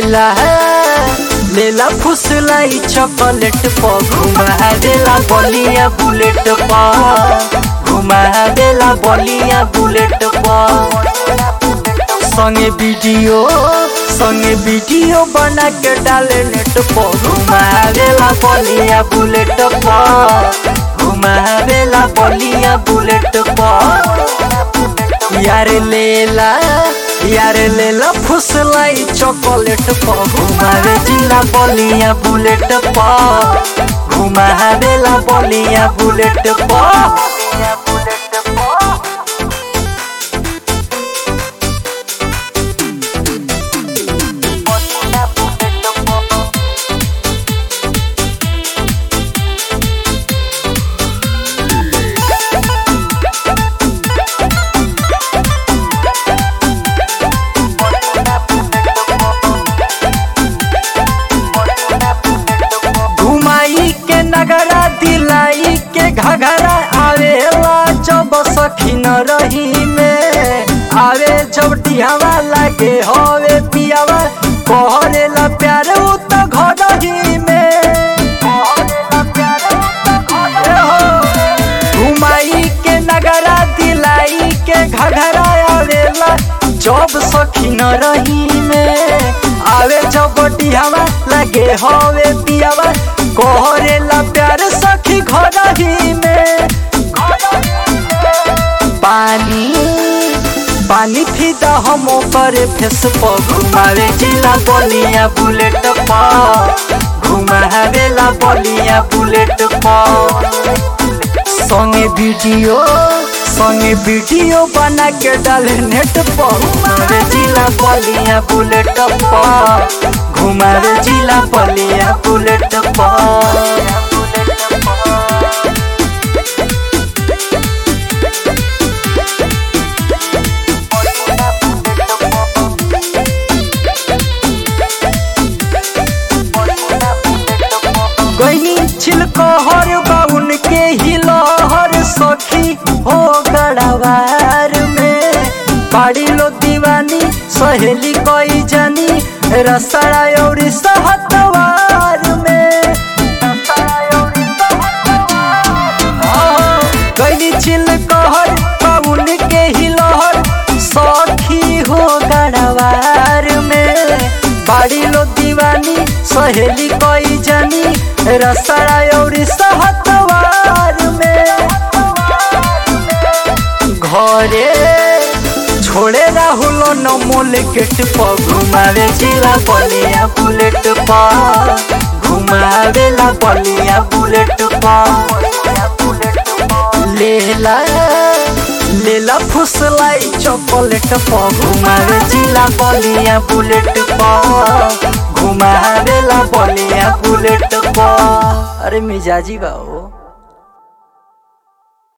लेला लेला फुसलाई चॉकलेट पर घुमा देला बलिया बुलेट पर घुमा देला बलिया बुलेट पर संगे वीडियो संगे वीडियो बना के डाले नेट पर घुमा देला बलिया बुलेट पर घुमा देला बलिया बुलेट पर यार लेला यार लेला फुसलाई चॉकलेट पर घुमावे जिला बलिया बुलेट पर घुमावेला बलिया बुलेट पर घुमाई के नगरा दिलाई के घघरा आवेला जब सखीन रही में आवे जब डिहावा लागे हवे पियावा कहरेला प्यार उ त घर ही में ए हो, घुमाई के नगरा दिलाई के घघरा आवेला जब सखीन रही में आवे जब डिहावा लागे हवे पियावा कोहरेला प्यार सखी घर ही में पानी पानी फिदा हम करे फेस पर घुमावे जिला बलिया बुलेट पर घुमावेला बलिया बुलेट पर संगे वीडियो संगे वीडियो बना के डाले नेट पर घुमावे जिला बलिया बुलेट पर घुमावे जिला बलिया बुलेट पर गईनी छिलकोहर बाउन के हिलहर सखी हो गड़ावार में पाड़ी लो दीवानी सहेली कोई जानी रसड़ा और सहतवार में गईनी छिलकोहर बाउन के हिलहर सखी हो गड़ावार में बाड़ी लो दीवानी सहेली कोई जानी रसड़ा और सहतवार में घरे छोड़े राहुल नमोल गेट पर घुमावे जिला बलिया बुलेट पर घुमावेला बलिया बुलेट पर लेला लेला फुसलाई चॉकलेट पर घुमावे जिला बलिया बुलेट पर घुमावेला बलिया बुलेट पर अरे मिजाजी बा ओ